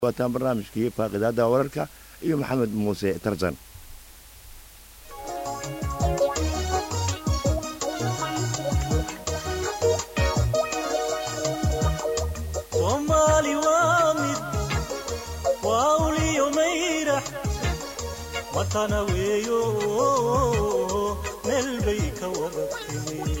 waataan barnaamijkii faaqidaada wararka iyo maxamed muuse tarsan soomaali waa mid waa uliyo mayrax matana weeyo meel bay ka wada timi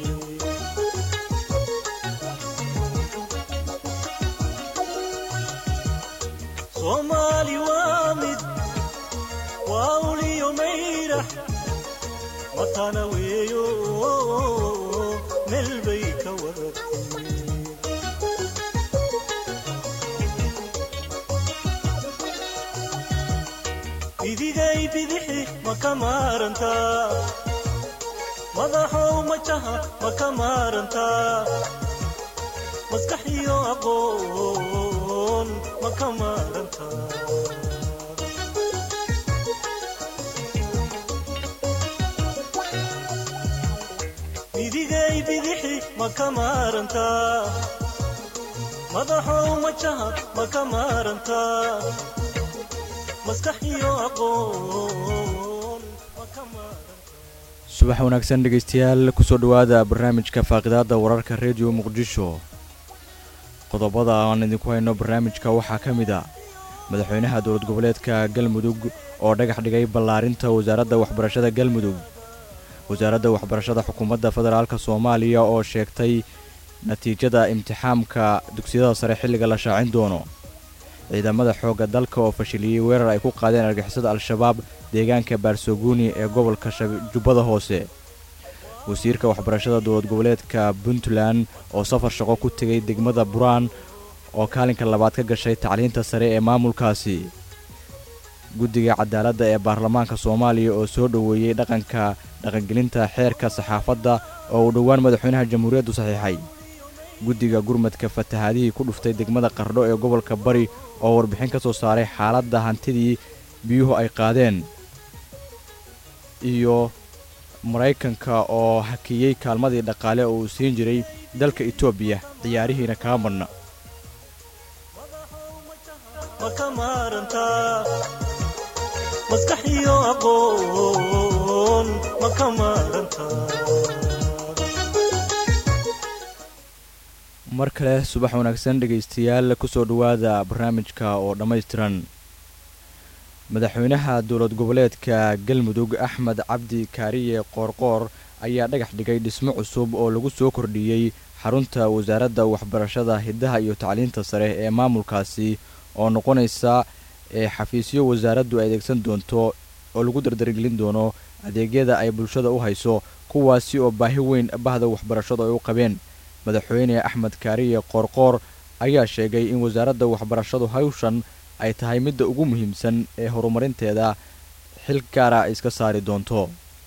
soomaali waa mid waa uliyo mayrax matana weeyo meel bay ka wada timi bidigay bidixi ma ka maarantaa madaxow majaha ma ka maarantaa maskax iyo aqoon ma ka maarantaa bidigay bidixi ma ka maarantaa madaxow majaha ma ka maarantaa subax wanaagsan dhegaystayaal kusoo dhowaada barnaamijka faaqidaada wararka rediyo muqdisho qodobada aan idinku hayno barnaamijka waxaa ka mid a madaxweynaha dowlad goboleedka galmudug oo dhagax dhigay ballaarinta wasaaradda waxbarashada galmudug wasaaradda waxbarashada xukuumadda federaalk soomaaliya oo sheegtay natiijada imtixaamka dugsiyada sare xilliga la shaacin doono ciidamada xoogga dalka oo fashiliyey weerar ay ku qaadeen argixisada al-shabaab deegaanka baarsoguuni ee gobolka jubbada hoose wasiirka waxbarashada dowlad goboleedka puntland oo safar shaqo ku tegay degmada buraan oo kaalinka labaad ka gashay tacliinta sare ee maamulkaasi guddiga cadaaladda ee baarlamaanka soomaaliya oo soo dhoweeyey dhaqanka dhaqangelinta xeerka saxaafadda oo uu dhowaan madaxweynaha jamhuuriyaddu saxiixay guddiga gurmadka fatahaadihii ku dhuftay degmada qardho ee gobolka bari oo warbixin ka soo saaray xaaladda hantidii biyuhu ay qaadeen iyo maraykanka oo hakiyey kaalmadii dhaqaale oo uu siin jiray dalka etoobiya ciyaarihiina kaa madhna ma ka maarantaa maskax iyo aqoon ma ka maarantaa mar kale subax wanaagsan dhegaystayaal kusoo dhowaada barnaamijka oo dhammaystiran madaxweynaha dowlad goboleedka galmudug axmed cabdi kaariye qoorqoor ayaa dhagax dhigay dhismo cusub oo lagu soo kordhiyey xarunta wasaaradda waxbarashada hiddaha iyo tacliinta sare ee maamulkaasi oo noqonaysa ee xafiisyo wasaaraddu ay adeegsan doonto oo lagu dardargelin doono adeegyada ay bulshada u hayso kuwaasi oo baahi weyn bahda waxbarashadu ay u qabeen madaxweyne axmed kaariye qoorqoor ayaa sheegay in wasaaradda waxbarashadu hawshan ay tahay midda ugu muhiimsan ee horumarinteeda xil gaara ay iska saari doonto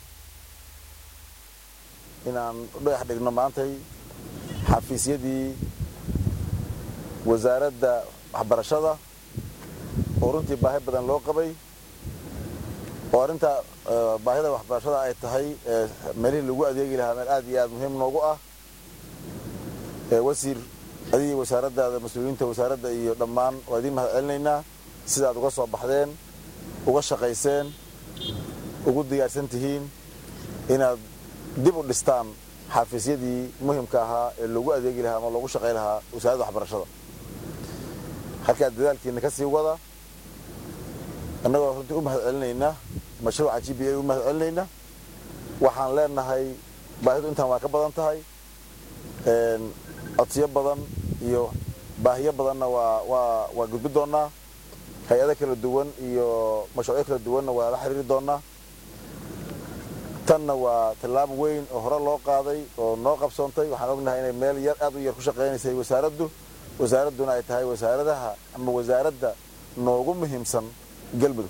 inaan u dhagax dhigno maantay xafiisyadii wasaaradda waxbarashada oo runtii baahi badan loo qabay oo arrinta baahida waxbarashada ay tahay meelihii lagu adeegi lahaa meel aad iyo aad muhiim noogu ah wasiir adigii wasaaraddaada mas-uuliyiinta wasaaradda iyo dhammaan waa idiin mahad celinaynaa sida aad uga soo baxdeen uga shaqayseen ugu diyaarsan tihiin inaad dib u dhistaan xafiisyadii muhimka ahaa ee loogu adeegi lahaa ama loogu shaqay lahaa wasaaradda waxbarashada halkaa dadaalkiina ka sii wada annagoo runtii u mahad celinaynaa mashruuca g b a u mahad celinaynaa waxaan leenahay baahidu intaan waa ka badan tahay codsiyo badan iyo baahiyo badanna waa waa waa gudbi doonnaa hay-ado kala duwan iyo mashruucyo kala duwanna waa la xiriiri doonnaa tanna waa tallaab weyn oo hore loo qaaday oo noo qabsoontay waxaan ognahay inay meel yar aad u yar ku shaqaynaysay wasaaraddu wasaaradduna ay tahay wasaaradaha ama wasaaradda noogu muhiimsan galmudug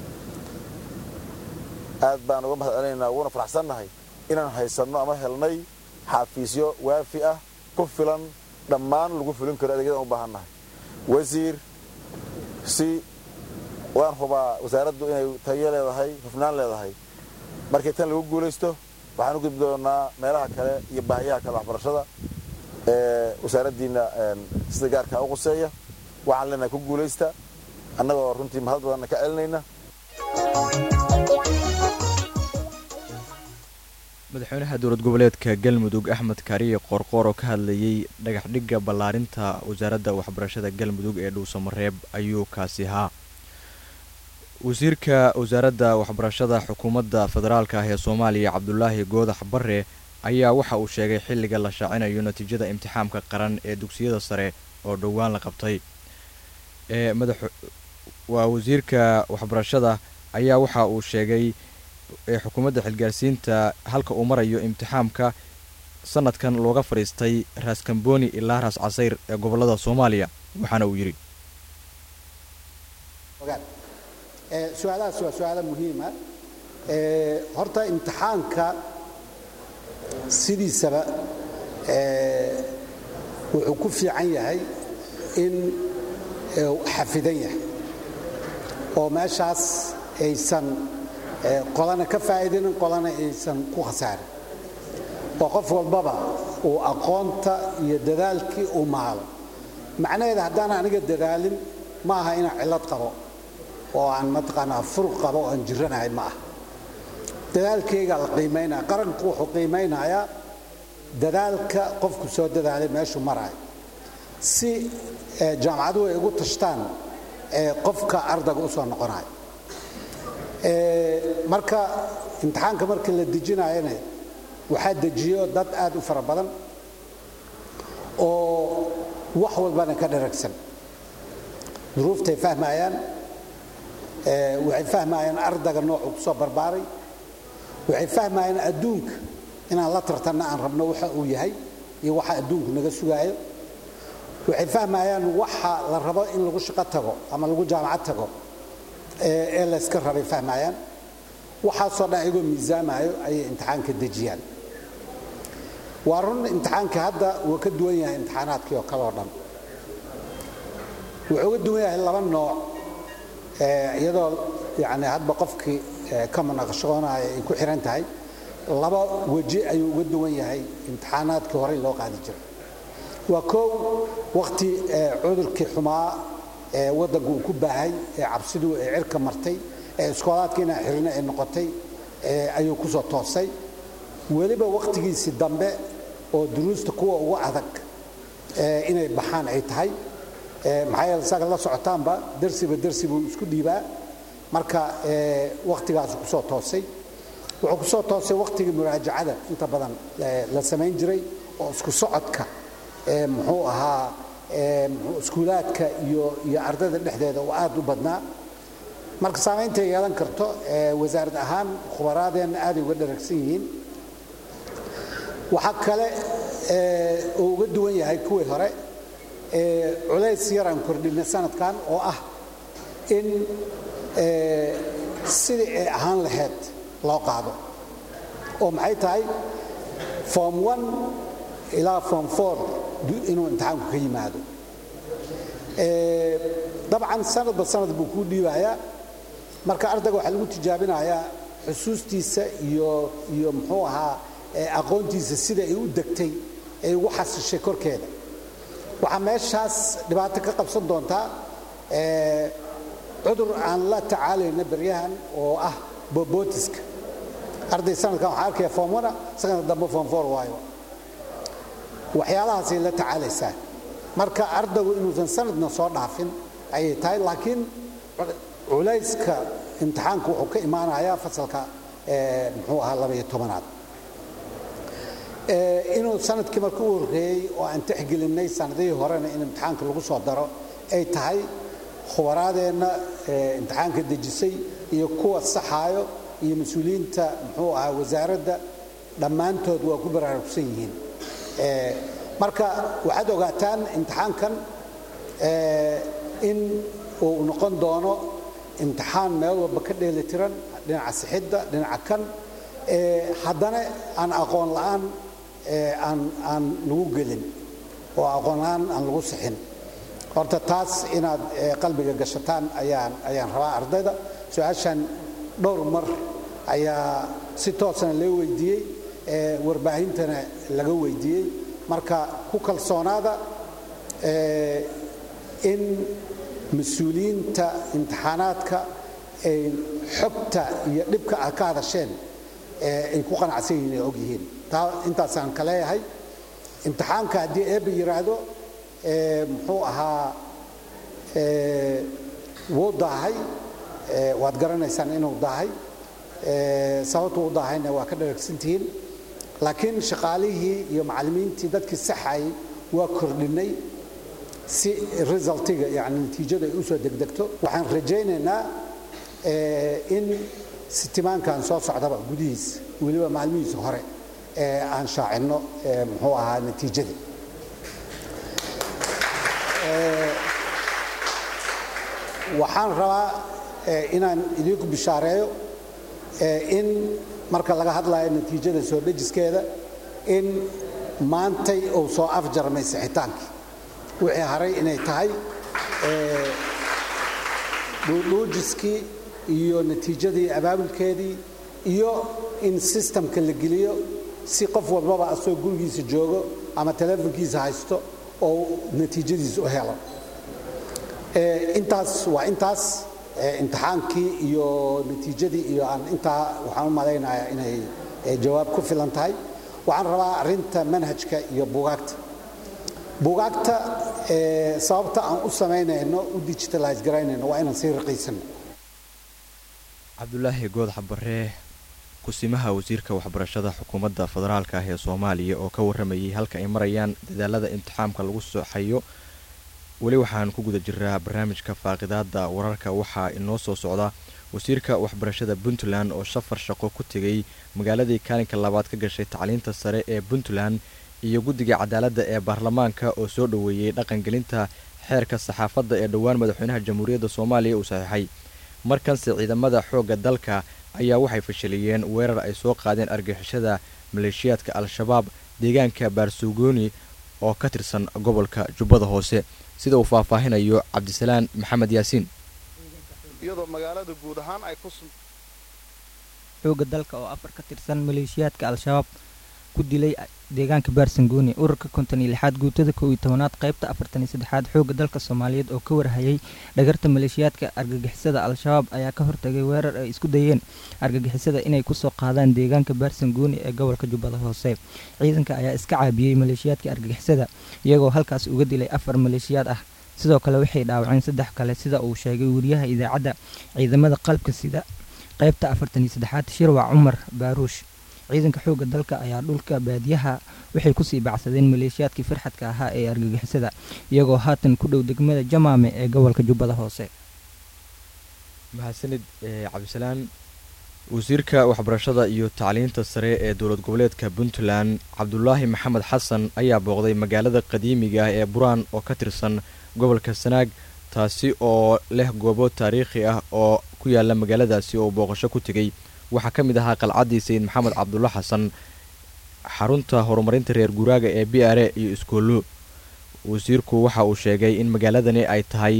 aad baan uga mahad celinaynaa uguna faraxsannahay inaan haysanno ama helnay xafiisyo waafi ah ku filan dhammaan lagu fulin karo adeegyadan u baahan nahay wasiir si waan hubaa wasaaraddu inay tayo leedahay hufnaan leedahay markii tan lagu guulaysto waxaan u gudbi doonaa meelaha kale iyo baahiyaha kale waxbarashada ee wasaaraddiina sida gaarkaa u quseeya waxaan leenahay ku guulaysta annagoo runtii mahad badanna ka celinayna madaxweynaha dowlad goboleedka galmudug axmed kaariye qoorqoor oo ka hadlayey dhagaxdhigga ballaarinta wasaaradda waxbarashada galmudug ee dhuusamareeb ayuu kaasi ahaa wasiirka wasaaradda waxbarashada xukuumadda federaalka ah ee soomaaliya cabdulaahi goodax bare ayaa waxa uu sheegay xilliga la shaacinayo natiijada imtixaamka qaran ee dugsiyada sare oo dhowaan la qabtay ee madax waa wasiirka waxbarashada ayaa waxa uu sheegay ee xukuumadda xilgaarsiinta halka uu marayo imtixaamka sanadkan looga fadhiistay raas kamboni ilaa raas casayr ee gobolada soomaaliya waxaana uu yidhi su-aalahaas waa su-aalo muhiima horta imtixaanka sidiisaba wuxuu ku fiican yahay in xafidan yahay oo meeshaas aysan qolana ka faa'iidinin qolana aysan ku khasaarin oo qof walbaba uu aqoonta iyo dadaalkii uu maalo macnaheeda haddaan aniga dadaalin ma aha inaan cillad qabo oo aan mataqaanaa furuq qabo oo aan jiranahay ma ah dadaalkaygaa la qiimaynaya qaranku wuxuu qiimaynayaa dadaalka qofku soo dadaalay meeshuu maraayo si jaamacaduhu ay ugu tashtaan qofka ardayga u soo noqonayo marka imtixaanka markii la dejinayana waxaa dejiyo dad aad u fara badan oo wax walbana ka dharagsan duruuftay fahmayaan waxay fahmayaan ardayga noocuu ku soo barbaaray waxay fahmayaan adduunka inaan la tartanna aan rabno waxa uu yahay iyo waxa adduunku naga sugaayo waxay fahmayaan waxa la rabo in lagu shaqo tago ama lagu jaamacad tago ee layska rabay fahmayaan waxaasoo dhan iyagoo miisaamayo ayay imtixaanka dejiyaan waa run imtixaanka hadda wuu ka duwan yahay imtixaanaadkii oo kale oo dhan wuxuu uga duwan yahay laba nooc iyadoo yani hadba qofkii ka munaqashoonaaya ay ku xiran tahay laba weji ayuu uga duwan yahay imtixaanaadkii horey loo qaadi jiray waa koow wakhti cudurkii xumaa ee waddanku uu ku baahay ee cabsidu ay cirka martay ee iskoolaadka inaan xirino ay noqotay ayuu ku soo toosay weliba wakhtigiisii dambe oo duruusta kuwa ugu adag inay baxaan ay tahay maxaa yeele isaga la socotaanba darsiba darsi buu isku dhiibaa marka wakhtigaasu ku soo toosay wuxuu ku soo toosay wakhtigii muraajacada inta badan la samayn jiray oo isku socodka muxuu ahaa iskuulaadka iyo iyo ardayda dhexdeeda oo aad u badnaa marka saameyntay yeelan karto wasaarad ahaan khubaraadeenna aaday uga dharagsan yihiin waxaa kale oo uga duwan yahay kuwii hore culays yaraan kordhinay sanadkan oo ah in sidii ay ahaan lahayd loo qaado oo maxay tahay form one ilaa form four inuu imtixaanku ka yimaado dabcan sanadba sanad buu kuu dhiibayaa marka ardayga waxaa lagu tijaabinayaa xusuustiisa iyo iyo muxuu ahaa aqoontiisa sida ay u degtay ay ugu xasishay korkeeda waxaa meeshaas dhibaato ka qabsan doontaa cudur aan la tacaalayna beryahan oo ah bobotiska arday sanadkan waxaa arkaya form ona sanadka dambe form four waayo waxyaalahaasay la tacaalaysaa marka ardaygu inuusan sanadna soo dhaafin ayay tahay laakiin culayska imtixaanku wuxuu ka imaanayaa fasalka muxuu ahaa labaiyo tobanaad inuu sanadkii marka u horreeyey oo aan tixgelinnay sanadihii horena in imtixaanka lagu soo daro ay tahay khubaraadeenna imtixaanka dejisay iyo kuwa saxaayo iyo mas-uuliyiinta muxuu ahaa wasaaradda dhammaantood waa ku baraarugsan yihiin marka waxaad ogaataan imtixaankan in uu noqon doono imtixaan meel walba ka dheelitiran dhinaca sixidda dhinaca kan haddana aan aqoon la'aan aan aan lagu gelin oo aqoon la'aan aan lagu sixin horta taas inaad qalbiga gashataan ayaan ayaan rabaa ardayda su-aashan dhowr mar ayaa si toosana loo weydiiyey warbaahintana laga weydiiyey marka ku kalsoonaada in mas-uuliyiinta imtixaanaadka ay xogta iyo dhibka ah ka hadasheen ay ku qanacsan yihiin ay og yihiin taa intaasaan ka leeyahay imtixaanka haddii eebba yidhaahdo muxuu ahaa wuu daahay waad garanaysaan inuu daahay sababtu u daahayna waa ka dharagsantihiin laakiin shaqaalihii iyo macallimiintii dadkii saxayay waa kordhinnay si resultiga yani natiijadu ay u soo degdegto waxaan rajaynaynaa in sitimaankan soo socdaba gudihiis weliba maalmihiisa hore aan shaacinno muxuu ahaa natiijadii waxaan rabaa inaan idinku bishaareeyo in marka laga hadlayo natiijada soo dhejiskeeda in maantay uu soo afjarmay sixitaankii wixii haray inay tahay dhuudhuujiskii iyo natiijadii abaabulkeedii iyo in sistamka la geliyo si qof walbaba asoo gurigiisa joogo ama teleefonkiisa haysto oo natiijadiisa u helo intaas waa intaas imtixaankii iyo natiijadii iyo aan intaa waxaan u malaynayaa inay jawaab ku filan tahay waxaan rabaa arrinta manhajka iyo buugaagta buugaagta sababta aan u samaynayno u digitalize garaynayno waa inaan sii raqiisano cabdulaahi goodax barre kusimaha wasiirka waxbarashada xukuumadda federaalka ah ee soomaaliya oo ka warramayay halka ay marayaan dadaalada imtixaamka lagu soxayo weli waxaan ku guda jiraa barnaamijka faaqidaada wararka waxaa inoo soo socda wasiirka waxbarashada puntland oo safar shaqo ku tegay magaaladii kaalinka labaad ka gashay tacliinta sare ee puntland iyo guddiga cadaaladda ee baarlamaanka oo soo dhoweeyey dhaqangelinta xeerka saxaafadda ee dhowaan madaxweynaha jamhuuriyadda soomaaliya uu saxiixay markanse ciidamada xoogga dalka ayaa waxay fashiliyeen weerar ay soo qaadeen argixishada maleeshiyaadka al-shabaab deegaanka baarsuugooni oo ka tirsan gobolka jubbada hoose sida uu faahfaahinayo cabdisalaan maxamed yaasiin iyadoo magaalada guud ahaan ay ku xoogga dalka oo afar ka tirsan maleeshiyaadka al-shabaab ku dilay deegaanka baarsangooni ururka konton iyo lixaad guutada kow iyo tobanaad qaybta afartan iyo saddexaad xoogga dalka soomaaliyeed oo ka warhayay dhagarta maleeshiyaadka argagixisada al-shabaab ayaa ka hortagay weerar ay isku dayeen argagixisada inay kusoo qaadaan deegaanka baarsangooni ee gobolka jubbada hoose ciidanka ayaa iska caabiyey maleeshiyaadka argagixisada iyagoo halkaas uga dilay afar maleeshiyaad ah sidoo kale waxay dhaawaceen saddex kale sida uu sheegay wariyaha idaacadda ciidamada qalbka sida qaybta afartan iyo saddexaad shirwac cumar baaruush ciidanka xoogga dalka ayaa dhulka baadiyaha waxay kusii bacsadeen maleeshiyaadkii farxadka ahaa ee argagixisada iyagoo haatan ku dhow degmada jamaame ee gobolka jubbada hoose mahadsanid cabdisalaan wasiirka waxbarashada iyo tacliinta sare ee dowlad goboleedka puntland cabdulaahi maxamed xasan ayaa booqday magaalada qadiimiga ah ee buraan oo ka tirsan gobolka sanaag taasi oo leh goobo taariikhi ah oo ku yaala magaaladaasi oo booqasho ku tegey waxaa ka mid ahaa qalcaddii sayid maxamed cabdulla xasan xarunta horumarinta reer guuraaga ee b r a iyo iskoollo wasiirku waxa uu sheegay in magaaladani ay tahay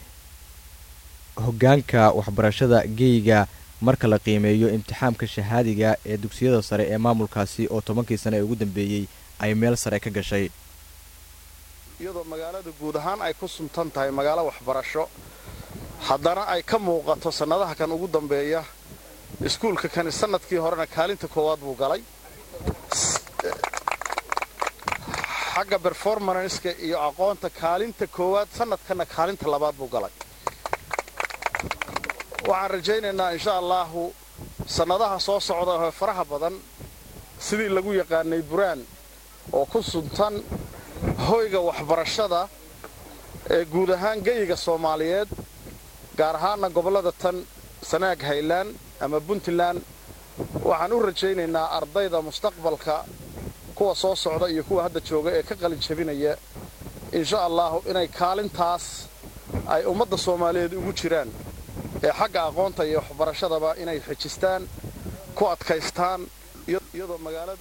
hoggaanka waxbarashada geyga marka la qiimeeyo imtixaamka shahaadiga ee dugsiyada sare ee maamulkaasi oo tobankii sane ee ugu dambeeyey ay meel sare ka gashay iyadoo magaalada guud ahaan ay ku suntan tahay magaalo waxbarasho haddana ay ka muuqato sannadaha kan ugu dambeeya iskuulka kani sannadkii horena kaalinta koowaad buu galay xagga berformanska iyo aqoonta kaalinta koowaad sannadkanna kaalinta labaad buu galay waxaan rajaynaynaa insha allaahu sannadaha soo socda oo faraha badan sidii lagu yaqaanay buraan oo ku suntan hoyga waxbarashada ee guud ahaan geyiga soomaaliyeed gaar ahaanna gobollada tan sanaag haylaan ama puntland waxaan u rajaynaynaa ardayda mustaqbalka kuwa soo socda iyo kuwa hadda jooga ee ka qalin jabinaya insha allaahu inay kaalintaas ay ummadda soomaaliyeed ugu jiraan ee xagga aqoonta iyo waxbarashadaba inay xejistaan ku adkaystaan iyadoo magaalada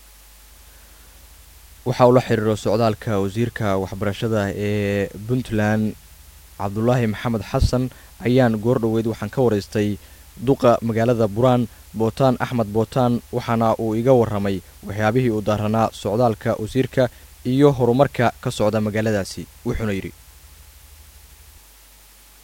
waxa uu la xiriiro socdaalka wasiirka waxbarashada ee puntland cabdulaahi maxamed xasan ayaan goor dhoweyd waxaan ka waraystay duqa magaalada buraan bootaan axmed bootaan waxaana uu iga warramay waxyaabihii uu daaranaa socdaalka wasiirka iyo horumarka ka socda magaaladaasi wuxuuna yidhi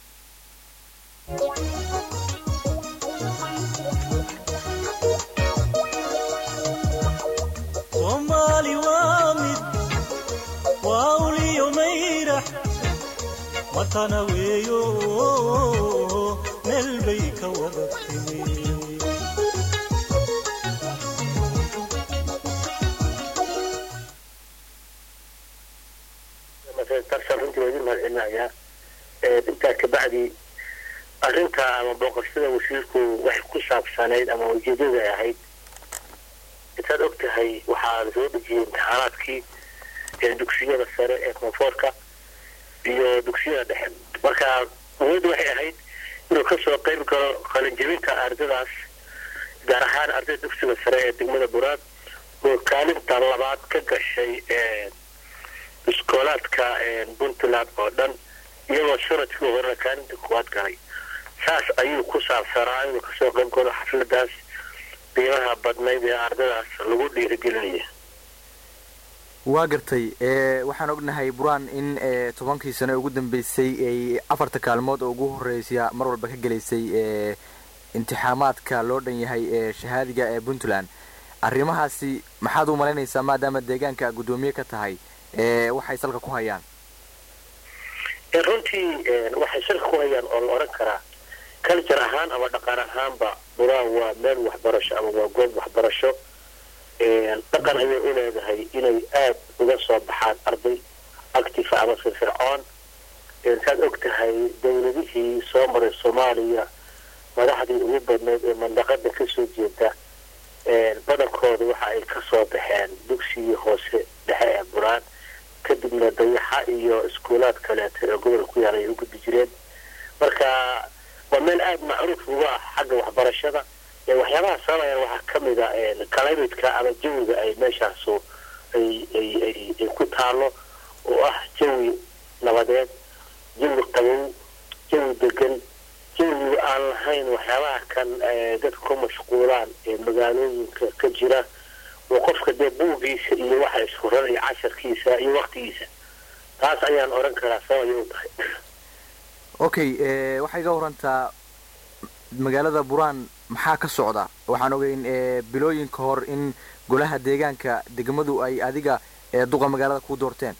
matana weeyo meel bay ka wada timi darsan runtii waa idin mahadcelinayaa intaa kabacdi arrinta ama booqashada wasiirku waxay ku saabsanayd ama ujeedada ay ahayd intaad og tahay waxaa lasoo dhejiyey imtixaanaadkii ee dugsiyada sare ee koonfoorka iyo dugsiyada dhexe marka muhiimadu waxay ahayd inuu kasoo qayb galo qalinjebinta ardadaas gaar ahaan ardayda dugsiga sare ee degmada buraad oo kaalinta labaad ka gashay iskoolaadka puntland oo dhan iyagoo sanadkii horena kaalinta kuwaad galay saas ayuu ku saabsanaa inuu kasoo qayb galo xafladaas qiimaha badnayd ee ardadaas lagu dhiirigelinaya waa gartay waxaan ognahay buraan in tobankii sano ugu dambeysay ay afarta kaalmood oo ugu horeysa mar walba ka gelaysay imtixaamaadka loo dhan yahay ee shahaadiga ee puntland arrimahaasi maxaad u malaynaysaa maadaama deegaanka guddoomiye ka tahay waxay salka ku hayaan runtii waxay salka ku hayaan oo la odhan karaa culture ahaan ama dhaqan ahaanba buraan waa meel waxbarasho ama waa goob waxbarasho dhaqan ayay u leedahay inay aada uga soo baxaan arday actifa ama firfircoon saad og tahay dowladihii soo maray soomaaliya madaxdii ugu badnayd ee mandaqada kasoo jeeda badankooda waxa ay kasoo baxeen dugsigii hoose dhexe ee buraan kadibna dayaxa iyo iskuulaad kaleeto ee gobolka ku yaala ay u gudbi jireen marka waa meel aada macruuf uga ah xagga waxbarashada waxyaabaha sababayaan waxaa kamid a climidka ama jawiga ay meeshaasu ay ay ay ay ku taalo oo ah jawi nabadeed jawi qabow jawi degan jawiga aan lahayn waxyaabaha kan dadka ku mashquulaan ee magaalooyinka ka jira oo qofka dee buugiisa iyo waxa isfuran iyo casharkiisa iyo waktigiisa taas ayaan odhan karaa sababay u tahay okay waxay iga warantaa magaalada buraan maxaa ka socda waxaan ogeyn bilooyin ka hor in golaha deegaanka degmadu ay adiga duqa magaalada ku doorteen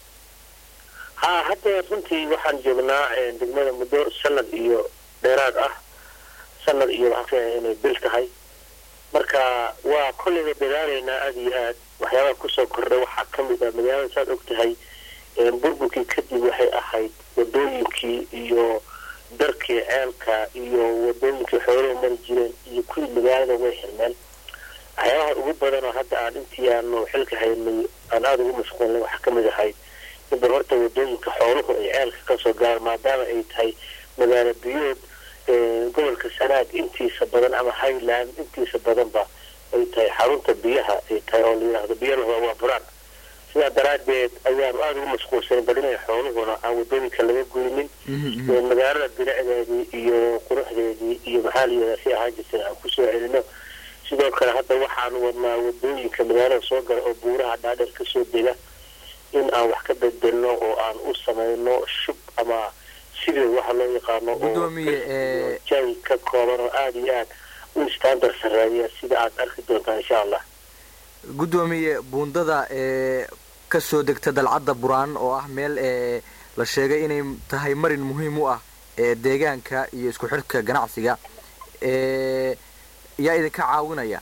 ha hadda runtii waxaan joognaa degmada muddo sanad iyo dheeraad ah sanad iyo waxaan filayaa inay bil tahay marka waa kolleyba dadaalaynaa aada iyo aad waxyaabaha kusoo kordhay waxaa kamid ah magaalada saad og tahay burburkii kadib waxay ahayd wadooyinkii iyo darkii ceelka iyo wadooyinkii xooluhu mari jireen iyo kuwii magaalada way xirmeen waxyaabaha ugu badan oo hadda aan intii aanu xilka haynay aan aada ugu mashquulnay waxaa kamid ahayd inba horta wadooyinka xooluhu ay ceelka kasoo galaan maadaama ay tahay magaalo biyood gobolka sanaag intiisa badan ama highland intiisa badanba ay tahay xarunta biyaha ay tahay oo layidhaahdo biyalahooda waa buraan sidaa daraadeed ayaanu aada ugu mashquulsanay bal inay xooluhuna aan wadooyinka laga goynin magaalada bilicdeedii iyo quruxdeedii iyo maxaa layidhahdaa si ahaan jirtay aan kusoo celino sidoo kale hadda waxaanu wadnaa wadooyinka magaalada soo gala oo buuraha dhaadheer kasoo dega in aan wax ka bedelno oo aan u samayno shub ama sidii waxa loo yaqaano oo jawi ka kooban oo aada iyo aad u standard sareeya sida aad arki doontaan insha allah guddoomiye buundada ee kasoo degta dalcadda buraan oo ah meel ee la sheegay inay tahay marin muhiim u ah ee deegaanka iyo isku xidhka ganacsiga ee yaa idinka caawinaya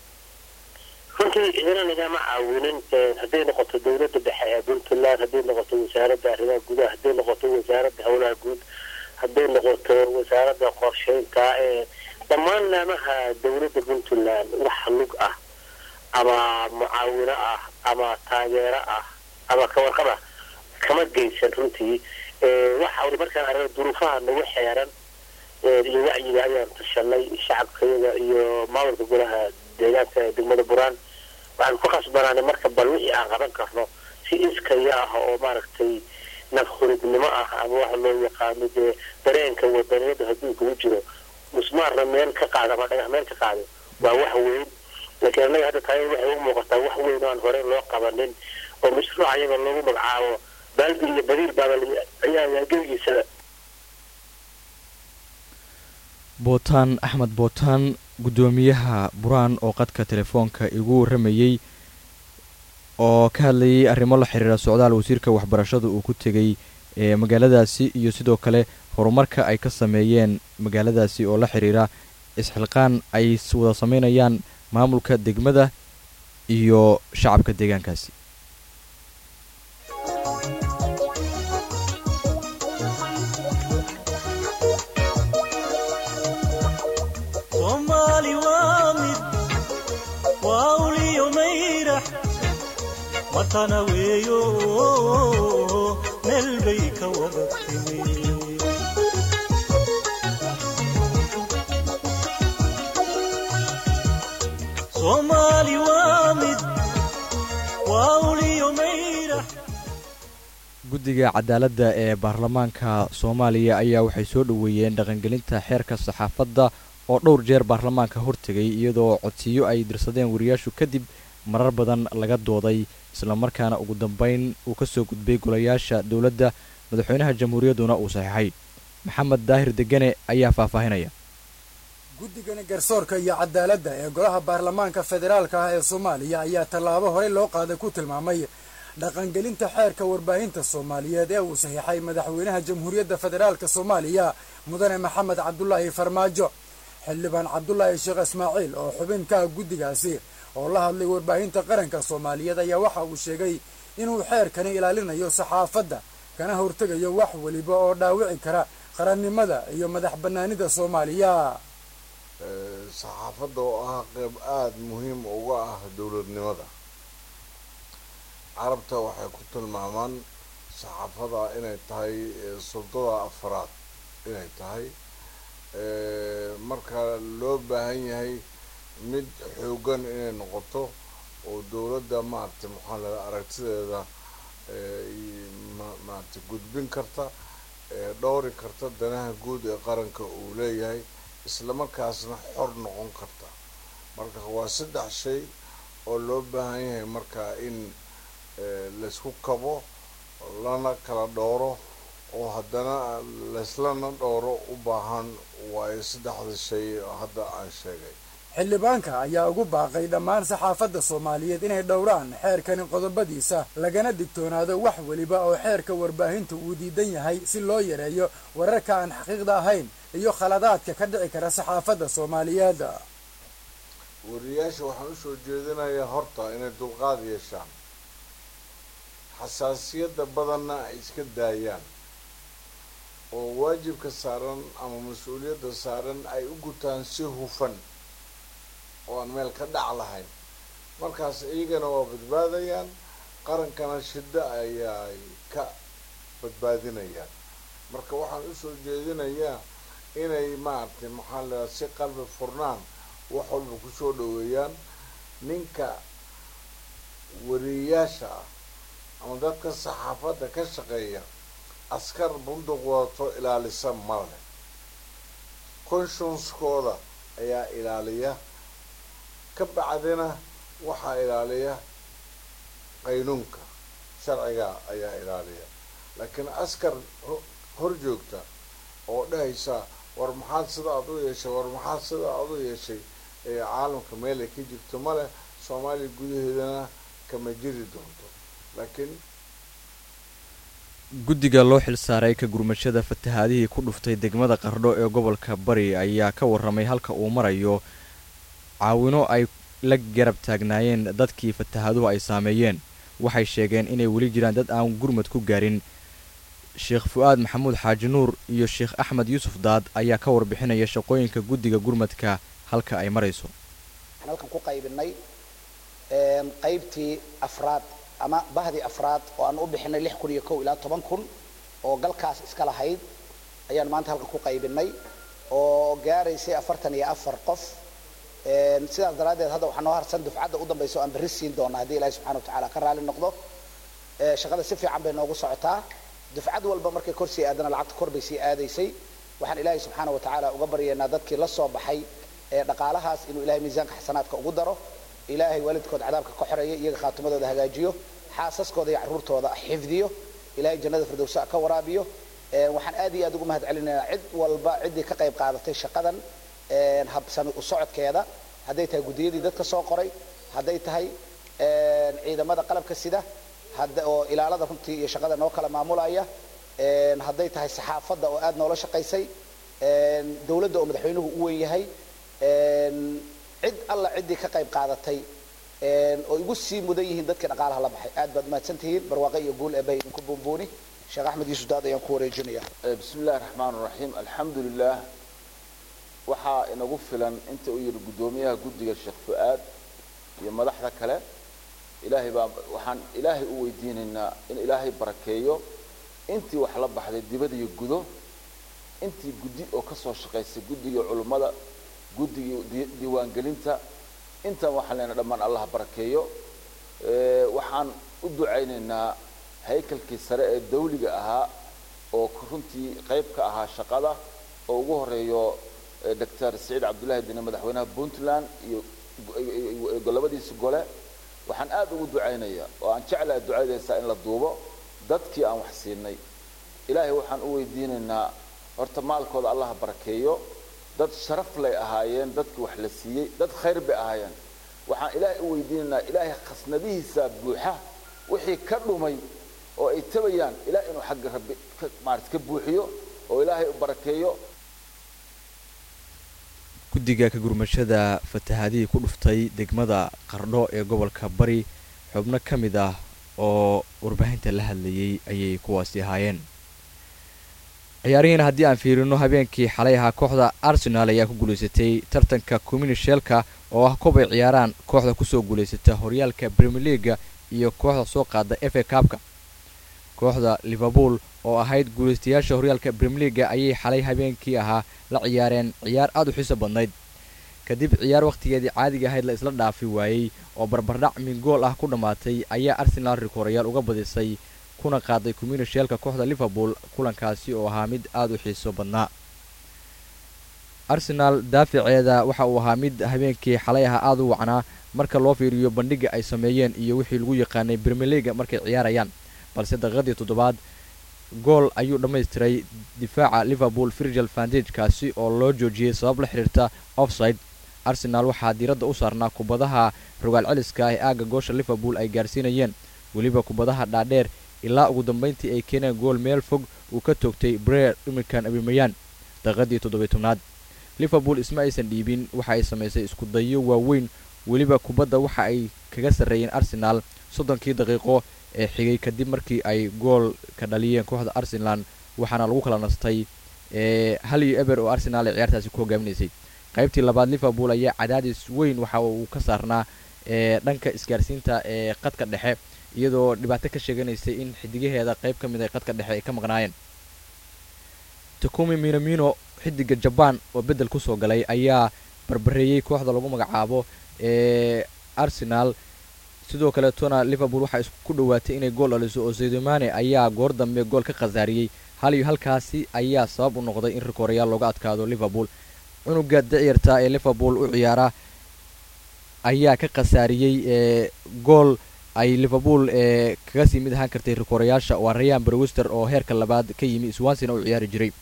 runtii idina nagama caawinin hadday noqoto dowladda dhexe ee puntland hadday noqoto wasaaradda arrimaha gudaha hadday noqoto wasaaradda howlaha guud hadday noqoto wasaaradda qorsheynta ee dhammaan naamaha dowladda puntland wax lug ah ama mucaawino ah ama taageero ah ama kawarqab ah kama geysan runtii waxa markaan aragna duruufaha nagu xeeran iyo wacyiga ayaan tashanay shacabkayaga iyo maamulka golaha deegaanka ee degmada buraan waxaan ku khasbanaanay marka bal wixii aan qaban karno si iskaya ah oo maaragtay nafhuridnimo ah ama waxa loo yaqaano dee dareenka wadaniyada hadduu kugu jiro musmaarna meel ka qaado ama dhagax meel ka qaado waa wax weyn laakiin annaga hadda taaya waxay u muuqataa wax weyn oo aan horey loo qabanin oo mashruuc iyaga loogu magacaabo baaldi iyo badiil baaba ayaa gebigiisa bootaan axmed bootaan guddoomiyaha buraan oo qadka telefoonka igu warramayey oo ka hadlayay arrimo la xiriira socdaal wasiirka waxbarashada uu ku tegey ee magaaladaasi iyo sidoo kale horumarka ay ka sameeyeen magaaladaasi oo la xiriira isxilqaan ay wada sameynayaan maamulka degmada iyo shacabka deegaankaasi soomaali waa mid waa uliyo mayrax matana weeyo meel bay ka wada timi soomaali waa mid waa uliyo mayrax guddiga cadaaladda ee baarlamaanka soomaaliya ayaa waxay soo dhoweeyeen dhaqangelinta xeerka saxaafadda oo dhowr jeer baarlamaanka hortegay iyadoo codsiyo ay dirsadeen wariyaashu kadib marar badan laga dooday islamarkaana ugu dambayn uu ka soo gudbay golayaasha dowladda madaxweynaha jamhuuriyadduna uu saxiixay maxamed daahir degane ayaa faahfaahinaya guddigani garsoorka iyo cadaaladda ee golaha baarlamaanka federaalka ah ee soomaaliya ayaa tallaabo horey loo qaaday ku tilmaamay dhaqangelinta xeerka warbaahinta soomaaliyeed ee uu saxiixay madaxweynaha jamhuuriyadda federaalka soomaaliya mudane maxamed cabdulaahi farmaajo xildhibaan cabdulaahi sheekh ismaaciil oo xubin ka ah guddigaasi oo la hadlay warbaahinta qaranka soomaaliyeed ayaa waxa uu sheegay inuu xeerkani ilaalinayo saxaafadda kana hortegayo wax weliba oo dhaawici kara qarannimada iyo madax bannaanida soomaaliya saxaafadda oo ah qeyb aada muhiim uga ah dowladnimada carabta waxay ku tilmaamaan saxaafada inay tahay sultada afraad inay tahay marka loo baahan yahay mid xoogan inay noqoto oo dowladda maaragtay maxaa la aragtideeda maaragtay gudbin karta dhowri karta danaha guud ee qaranka uu leeyahay islamarkaasna xor noqon karta marka waa saddex shay oo loo baahan yahay marka in laysku kabo lana kala dhowro oo haddana layslana dhowro u baahan waayo saddexda shay hadda aan sheegay xildhibaanka ayaa ugu baaqay dhammaan saxaafadda soomaaliyeed inay dhowraan xeerkani qodobadiisa lagana digtoonaado wax weliba oo xeerka warbaahinta uu diidan yahay si loo yareeyo wararka aan xaqiiqda ahayn iyo khaladaadka ka dhici kara saxaafadda soomaaliyeed wariyaasha waxaan usoo jeedinayaa horta inay dulqaad yeeshaan xasaasiyadda badanna ay iska daayaan oo waajibka saaran ama mas-uuliyadda saaran ay u gutaan si hufan oo aan meel ka dhac lahayn markaas iyagana waa badbaadayaan qarankana shiddo ayaay ka badbaadinayaan marka waxaan usoo jeedinayaa inay maaragtay maxaa la si qalbi furnaan wax walba kusoo dhaweeyaan ninka wariyayaasha ah ama dadka saxaafadda ka shaqeeya askar bunduq wadato ilaalisa male conscienskooda ayaa ilaaliya ka bacdina waxaa ilaaliya qaynuunka sharciga ayaa ilaaliya laakiin askar hor joogta oo dhahaysa war maxaad sida aad u yeeshay war maxaad sida aad u yeeshay ee caalamka meelay ka jirto male soomaaliya gudaheedana kama jiri doonto laakiin guddiga loo xilsaaray ka gurmashada fatahaadihii ku dhuftay degmada qardho ee gobolka bari ayaa ka warramay halka uu marayo caawino ay la garab taagnaayeen dadkii fatahaaduhu ay saameeyeen waxay sheegeen inay weli jiraan dad aan gurmad ku gaarin sheekh fu-aad maxamuud xaaji nuur iyo sheekh axmed yuusuf daad ayaa ka warbixinaya shaqooyinka guddiga gurmadka halka ay marayso waxaan halkan ku qaybinay qaybtii afraad ama bahdii afraad oo aan u bixinay lix kun iyo kow ilaa toban kun oo galkaas iska lahayd ayaan maanta halkan ku qaybinay oo gaaraysay afartan iyo afar qof sidaas daraaddeed hadda waxaa noo harsan dufcadda u dambaysa o aan berri siin doona haddii ilaahi subxana wa tacaala ka raali noqdo shaqada si fiican bay noogu socotaa dufcad walba markay kor sii aadana lacagta kor bay sii aadaysay waxaan ilaahay subxaana wa tacaala uga baryaynaa dadkii la soo baxay ee dhaqaalahaas inuu ilahay miisaanka xasanaadka ugu daro ilaahay waalidkood cadaabka ka xoreeya iyaga khaatimadooda hagaajiyo xaasaskooda iyo carruurtooda xifdiyo ilahay jannada firdowsa ka waraabiyo waxaan aad iyo aad ugu mahad celinaynaa cid walba ciddii ka qayb qaadatay shaqadan habsami u socodkeeda hadday tahay guddiyadii dadka soo qoray hadday tahay ciidamada qalabka sida oo ilaalada runtii iyo shaqada noo kala maamulaya een, hadday tahay saxaafadda oo aad noola shaqaysay een, dowladda oo madaxweynuhu u weyn yahay een, cid alla ciddii ka qayb qaadatay een, oo igu sii mudan yihiin dadkii dhaqaalaha la baxay aad baad mahadsan tihiin barwaaqe iyo guul eebay idinku buunbuuni sheekh axmed yuusuf daad ayaan ku wareejinaya bismi illahi raxmaan raxiim alxamdu lilah waxaa inagu filan inta uu yidhi guddoomiyaha guddiga sheekh fu-aad iyo madaxda kale ilaahay baa waxaan ilaahay u weydiinaynaa in ilaahay barakeeyo intii wax la baxday dibad iyo gudo intii guddi oo ka soo shaqaysay guddigii culummada guddigii di- diiwaangelinta intaan waxaan leenahay dhammaan allah barakeeyo Ee, waxaan u ducaynaynaa haykalkii sare ee dawliga ahaa oo runtii qayb ka ahaa shaqada oo ugu horeeyo eh, doctor saciid cabdullaahi dine madaxweynaha puntland iyo iyo- iyo labadiisi gole waxaan aad ugu ducaynayaa oo aan jeclahay ducadeysaa in la duubo dadkii aan wax siinay ilaahay waxaan u weydiinaynaa horta maalkooda allaha barakeeyo dad sharaf lay ahaayeen dadkii wax la siiyey dad khayr bay ahaayeen waxaan ilaahay u weydiinaynaa ilaahay khasnadihiisa buuxa wixii ka dhumay oo ay tabayaan ilaah inuu xagga rabbi ka maarata ka buuxiyo oo ilaahay u barakeeyo guddiga ka gurmashada fatahaadihii ku dhuftay degmada qardho ee gobolka bari xubno ka mid ah oo warbaahinta la hadlayay ayay kuwaasi ahaayeen ciyaarihiina haddii aan fiirino habeenkii xalay ahaa kooxda arsenal ayaa ku guulaysatay tartanka communishelka oo ah kob ay ciyaaraan kooxda kusoo guulaysata horyaalka premier leaga iyo kooxda soo qaada f a kaabka kooxda liverpool oo ahayd guulaystayaasha horyaalka premier leaga ayay xalay habeenkii ahaa la ciyaareen ciyaar aad u xiiso badnayd kadib ciyaar wakhtigeedii caadiga ahayd la isla dhaafi waayey oo barbardhac min gool ah ku dhammaatay ayaa arsenal rikorayaal uga badisay kuna qaaday communishelka kooxda liverpool kulankaasi oo ahaa mid aad u xiiso badnaa arsenal daaficeeda waxa uu ahaa mid habeenkii xalay aha aad u wacnaa marka loo fiiriyo bandhiga ay sameeyeen iyo wixii lagu yaqaanay premier leaga markay ciyaarayaan balse daqiiqadii toddobaad gool ayuu dhammaystiray difaaca liverpool virgil vandage kaasi oo loo joojiyey sabab la xidhiirta offside arsenal waxaa diiradda u saarnaa kubadaha rogaal celiska ah ee aagga goosha liverpool ay gaarsiinayeen weliba kubadaha dhaadheer ilaa ugu dambayntii ay keeneen gool meel fog uu ka toogtay breer iminkan abimayaan daqiiqadii toddobiy tobnaad liverpool isma aysan dhiibin waxa ay samaysay isku dayo waaweyn weliba kubadda waxa ay kaga sarreeyeen arsenal soddonkii daqiiqo ee xigay kadib markii ay gool ka dhaliyeen kooxda arsenal waxaana lagu kala nastay hal iyo eber oo arsenal ay ciyaartaasi ku hogaaminaysay qaybtii labaad liverpool ayaa cadaadis weyn waxa uu ka saarnaa dhanka isgaarsiinta ee qadka dhexe iyadoo dhibaato ka sheeganaysay in xidigaheeda qayb ka mid ay qadka dhexe ay ka maqnaayeen takumi minamino xidiga jabaan oo beddel kusoo galay ayaa barbareeyey kooxda lagu magacaabo ee arsenal sidoo kaleetona liverpool waxaa isku dhowaatay inay gool dhaliso oo zaydomane ayaa goor dambe gool ka khasaariyey hal iyo halkaasi ayaa sabab u noqday in rikorayaal looga adkaado liverpool cunuga dicirta ee liverpool u ciyaara ayaa ka khasaariyey ee gool ay liverpool ee kaga sii mid ahaan kartay rikorayaasha waa rayan brewster oo heerka labaad ka yimi swansina u ciyaari jiray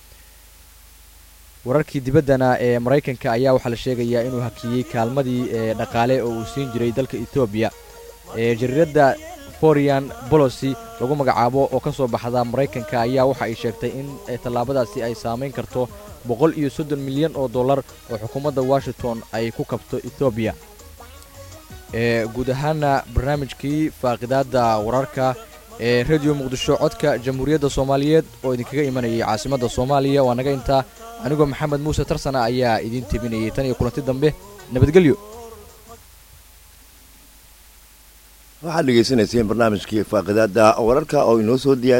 wararkii dibaddana ee maraykanka ayaa waxaa la sheegayaa inuu hakiyey kaalmadii ee dhaqaale oo uu siin jiray dalka etoobiya ee jariiradda forian bolosi lagu magacaabo oo ka soo baxda maraykanka ayaa waxa ay sheegtay in tallaabadaasi ay saamayn karto boqol iyo soddon milyan oo dollar oo xukuumadda washington ay ku kabto etoobiya ee guud ahaana barnaamijkii faaqidaadda wararka ee rediyo muqdisho codka jamhuuriyadda soomaaliyeed oo idinkaga imanayay caasimadda soomaaliya waa naga intaa anigoo maxamed muuse tarsana ayaa idiin tebinayay tan iyo kulanti dambe nabadgelyo waxaad dhegaysanayseen barnaamijkii faaqidaadda wararka oo inoo soo diyaar